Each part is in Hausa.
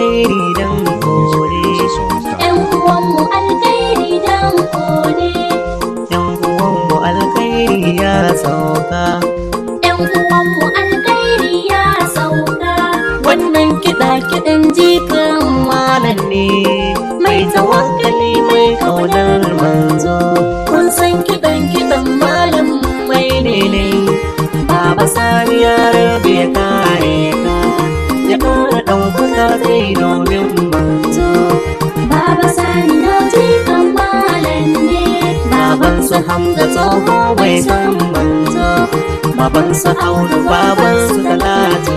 alkhairi dan kore ‘Yan uwanmu alkairi dan kone, yan uwanmu alkhairi ya sauka ‘yan uwanmu alkairi ya sauka. wannan kiɗa kiɗan jikan malam ne mai tawakkali mai kaunar manzo kun san kiɗan kiɗan malam mai ne ne baba sani ya rabe ya kare ka ya ƙara ɗaukaka zai domin manzo Baba Sani na ji malam ne, baban su hamza tsoho bai san manzo baban su audu baban su talatu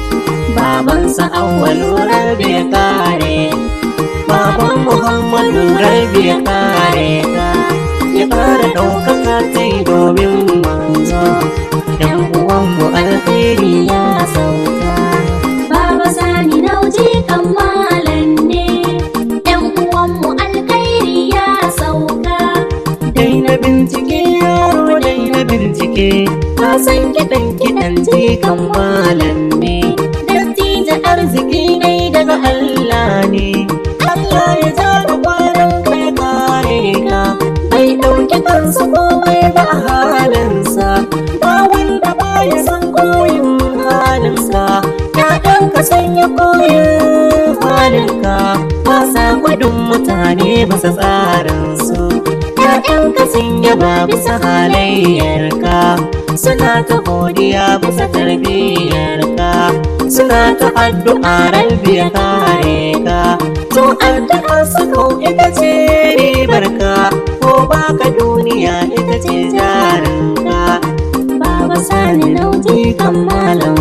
baban su awwalu rabi ya kare baban muhammadu rabi ya kare ka ya kara ɗaukaka ta domin manzo yan uwanmu alheri ya sauka Baba Sani na ji malam ne, ‘yan uwanmu alkairi ya sauka. Daina bincike yaro daina bincike ka san kiɗan kiɗan jikan malam ne dattijo arziki ne daga Allah ne Allah ya ja da kwanan kai kare ka bai ɗauki kansa komai ba a halinsa ba wanda ba ya san koyin halinsa ya ɗanka sanya koyin halinka ba sa gudun mutane bisa tsarinsu ‘Ya'yanka sun yaba bisa halayyarka suna ta godiya bisa tarbiyyarka suna ta addu'a rabbi ya kare ka to addu'a su kau ita ce ribarka ko baka duniya ita ce jarinka Baba Sani na ji kan malam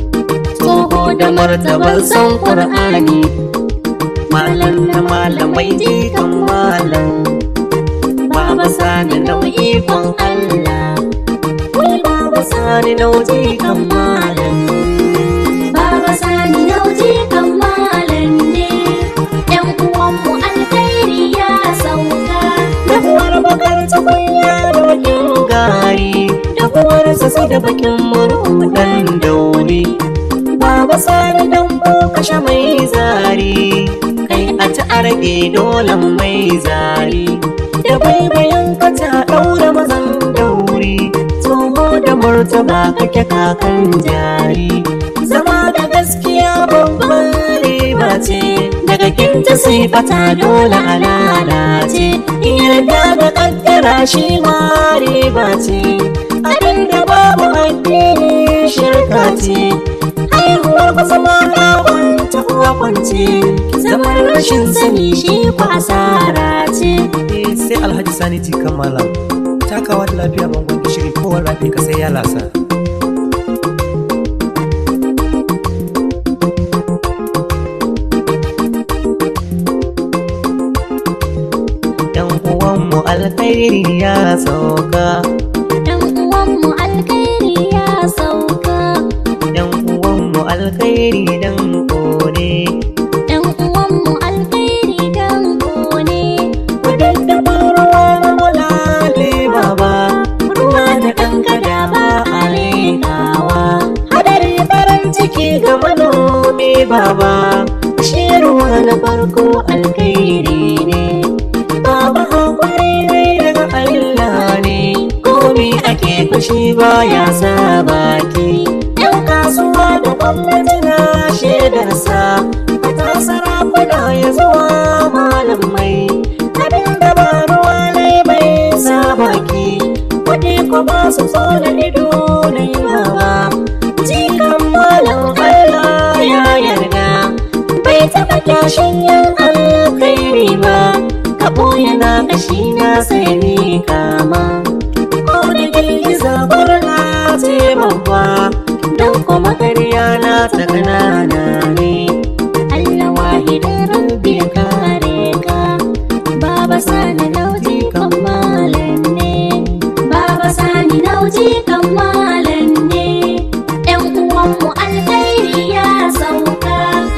tsoho da martabar son ƙur'ani malam na malamai jikan malam Baba sani nau'i kan Allah Wai Baba sani nau'i kan malam Baba Sani na ji malam ne, ‘yan uwanmu alkairi ya sauka. Dahuwar bakar tukunya da bakin gari Dahuwar sassa da bakin murhu dan dauri Baba sani dan kashe mai zari Kai a ci a rage dolan mai zari Da baibayin ka ta ɗaura mazan dauri Tsoho da murtaba kake kakan jari Zama da gaskiya babban riba ce Daga kinta sai fata dole a lalace Yarda da kaddara shi ma riba ce Abinda babu addini shirka ce Haihuwar ku zama na kwanta uwa kwance Zaman rashin sani shi ku asara ce sai alhaji sani ti kammala takawa da lafiya bangon gishiri kowar rafi ka sai ya lasa Yan uwanmu alkhairi ya sauka ‘Yan uwanmu alkairi ya sauka. Yan uwanmu alkhairi dan kone ‘Yan uwanmu alkairi dan kone. Kudaddafa ruwa na mulale baba Ruwa da kankada ba a rekawa Hadari farin ciki ga manomi baba Shi ruwa na farko alkhairi ne Baba hakuri ne daga Allah ne Komi ake kushi baya sa baki Yan kasuwa da gwamnati na shaidarsa Ta sarakuna ya zuwa malamai Abinda ba ruwa ne bai sa baki Kuɗi ko ba su so da ido na yi ba Jikan malam Allah ya yarda Bai taɓa kyashin yin alkhairi ba Ka ɓoye na kashi na sai ni kama Ko da girgiza gurna ce babba Don kuma ƙarya na ta ƙanana ne Allah wahidin rabbi ya kare ka Baba Sani nauji kan malam ne. Baba Sani nauji kan malam ne. ‘Yan uwanmu alkairi ya sauka.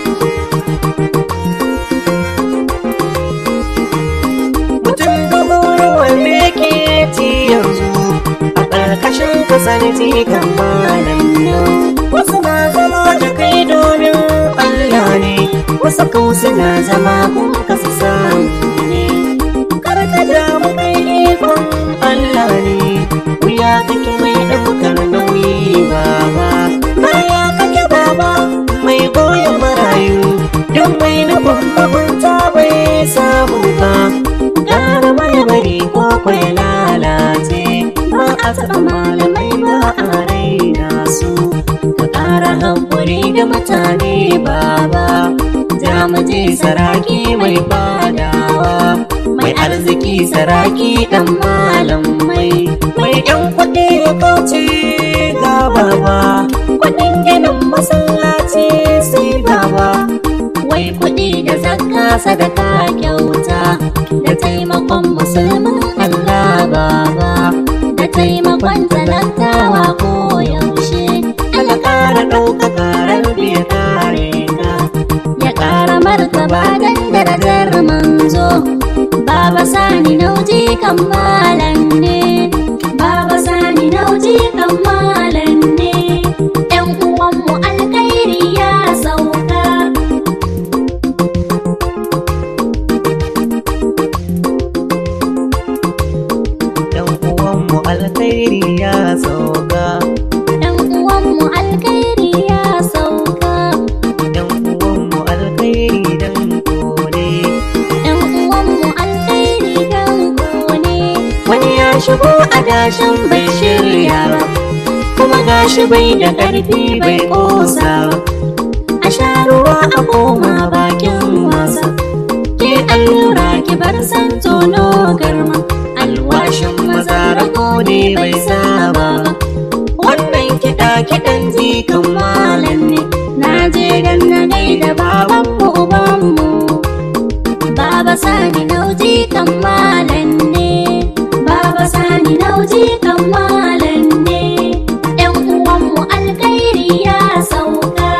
mutum dubu wanda yake ci yanzu a ƙarƙashin kasar kan malam nan wasu na zama da kai domin Allah ne wasu kau suna zama kun kasu samu ne karka damu kai ikon Allah ne wuya kake mai ɗaukar nauyi baba baya kake baba mai goyon marayu don mai nufin mugunta bai samu ba gara mai bari ko kwai lalace ba a taɓa malamai ba a raina su ka ƙara hankuri da mutane baba ja mu je saraki mai fadawa mai arziki saraki dan malam mai mai yan kuɗi ya kauce ga baba kuɗin ginin masallaci sai baba wai kuɗi da zakka sadaka kyauta da taimakon musulmin Allah baba da taimakon talakawa ko yaushe Allah ƙara ɗaukaka rabbi ya kare ka ya ƙara martaba dan darajar manzo Baba Sani nauji kan malam ne Baba Sani nauji kan malam ne ƴan uwanmu alkhairi ya sauka Yan uwanmu alkhairi ya sauka. ƴan uwanmu alkhairi ya sauka Yan uwanmu alkhairi dan kone. ƴan uwanmu alkhairi dan kone wani ya shigo a dashin bai shirya ba kuma gashi bai da ƙarfi bai ƙosa ba a sha ruwa a koma bakin wasa ke allura ki bar san tono garma alwashin maza rago ne bai saba ba wannan kiɗa kiɗan jikan malam ne na je dan na gaida babanmu ubanmu Baba Sani nauji kan malam ne Baba Sani nauji kan malam ne ƴan uwanmu alkhairi ya sauka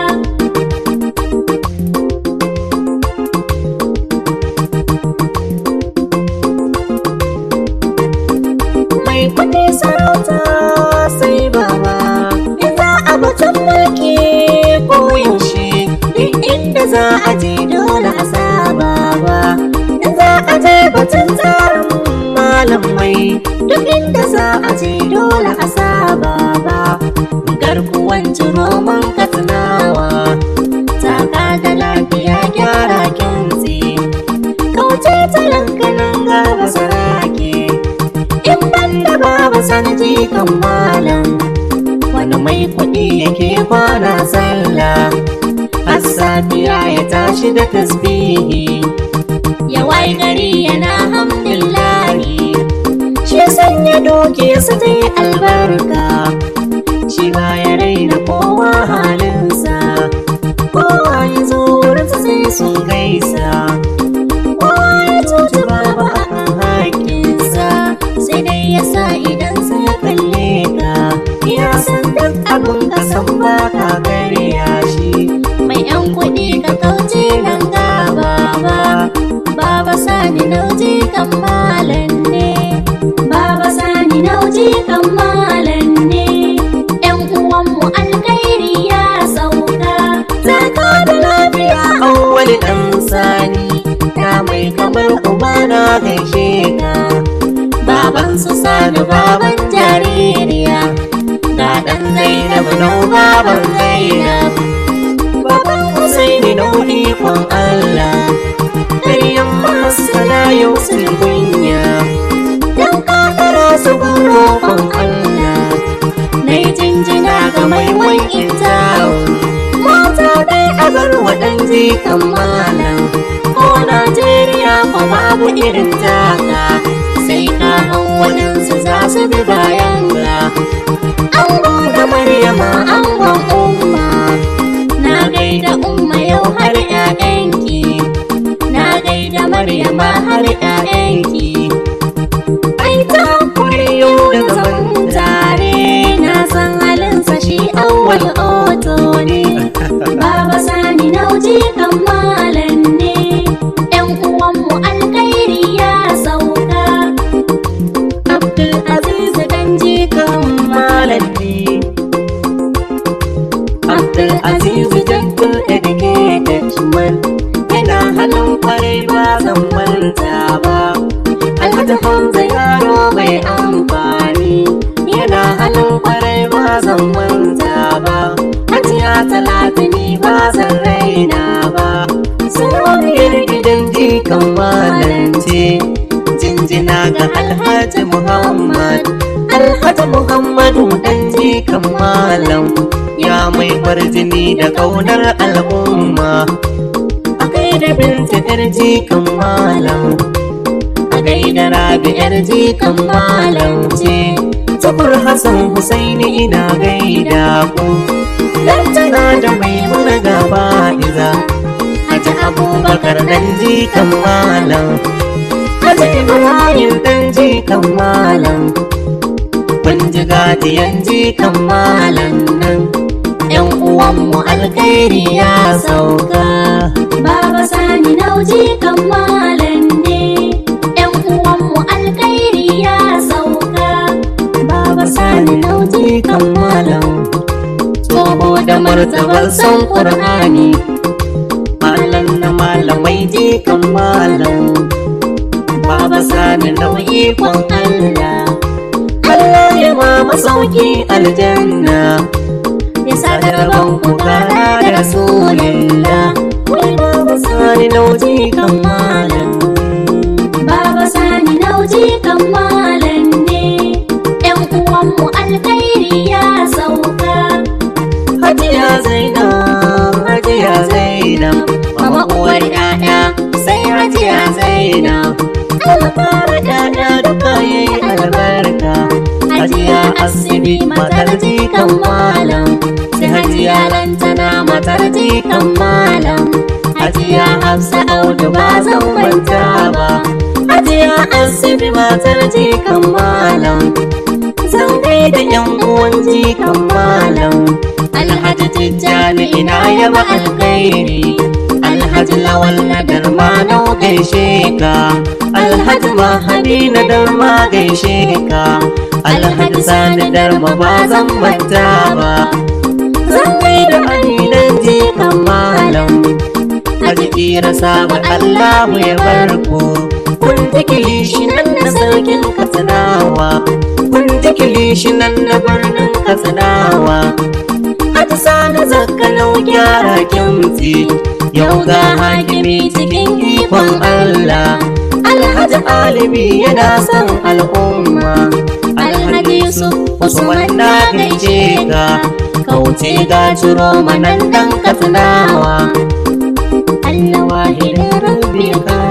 mai kuɗi sarauta sai baba in za a batun mulki ko yaushe duk inda za a je dole a saba ba in za a je batun tsarin malamai duk inda za a je dole a saba ba garkuwan roman katsinawa taka da lafiya gyara kyanzi kauce talankanan gaba sarake in banda babu sanji kan malam wani mai kuɗi yake kwana sallah har safiya ya tashi da tasbihi ya wai gari yana hamdulillahi shi sanya doke su ta yi albarka shi ba ya raina kowa halinsa kowa ya zo wurinsa sai sun gaisa kowa ya cuci babu akan haƙƙinsa sai dai ya sa idan sai ya kalle ka ya san duk abin ka san ba ka karya shi mai yan kuɗi ka kauce nan ga baba baba sani nauji kan malam ne baba sani nauji kan malam ne yan uwanmu alkhairi ya sauka zaka da lafiya awwal dan sani ya mai kamar uba na gaishe ka baban su sani baban jaririya ga dan zainab nau baban zainab baban husaini nau ikon allah ƙaryan masana yau sun kunya dan kakara su roƙon allah na yi jinjina ga mai wankin tawon mata dai a bar waɗanda kan malam ko Najeriya ko babu irin taka sai ka hau waɗansu za su bi bayan ka ango da Maryama angon umma na gaida umma yau har ƴaƴanki na gaida Maryama har ƴaƴanki ai ta yau da zaman tare na san halinsa shi awwal oto ne Baba Sani nauji kan malam ne ƴan uwanmu alkhairi ya sauka Abdul Aziz Ganji kan malam ne Abdul Aziz Gentle Educated Man yana kwarai ba zan manta ba alhaji hamza yaro mai amfani yana halin kwarai ba zan manta ba hajiya talatini ba zan raina ba sarauniyar gidan jikan malance jinjina ga alhaji muhammad alhaji muhammadu dan jikan malam ya mai farjini da kaunar al'umma a gaida binta yar jikan malam a gaida rabi yar jikan malam ce tukur hassan husaini ina gaida ku lantana da mai muna gaba iza Haji Abubakar dan jikan malam Haji Ibrahim dan jikan malam Kun ji gadiyan jikan malam nan Yan uwanmu alkhairi ya sauka Baba Sani Nauji kan malam ne, ‘yan uwanmu alkhairi ya sauka. Baba Sani Nauji jikan malam Tsoho da martabar san Qur'ani Malam na malamai jikan malam Baba sani nau'i kwan Allah Allah ya ma masauki aljanna ya sa Sada rabon ku kara da rasulillah Wai baba sani nau'i kan malam Baba Sani Nauji kan malam ne, ‘yan uwanmu alkhairi ya sauka. Hajiya Zainab, Hajiya Zainab, mama uwar ƴaƴa sai Hajiya Zainab. Allah fara ƴaƴa duka yayi albarka. Hajiya Asibi matar jikan malam, sai Hajiya Lantana matar jikan malam. Hajiya Hafsa Audu ba zan manta ba. Hajiya Asibi matar jikan malam. Zan gaida ƴan uwan jikan malam. Alhaji Tijjani ina yaba alkhairi Alhaji Lawal na darma na gaishe ka Alhaji Mahadi na darma gaishe ka Alhaji Sani darma ba zan manta ba Zan gaida Aminan jikan malam Haji Kira sabar Allahu ya bar ku Kun tikili shi nan na sarkin Katsinawa Kun tikili shi nan na birnin Katsinawa Haji Sani zakkanau gyara kimti Yau ga hakimi cikin ikon Allah Alhaji Alibi yana son al'umma Alhaji Yusuf Usman na gaishe ka Kauce ga ciro manan dan katsinawa Allah wahidin rabbi ka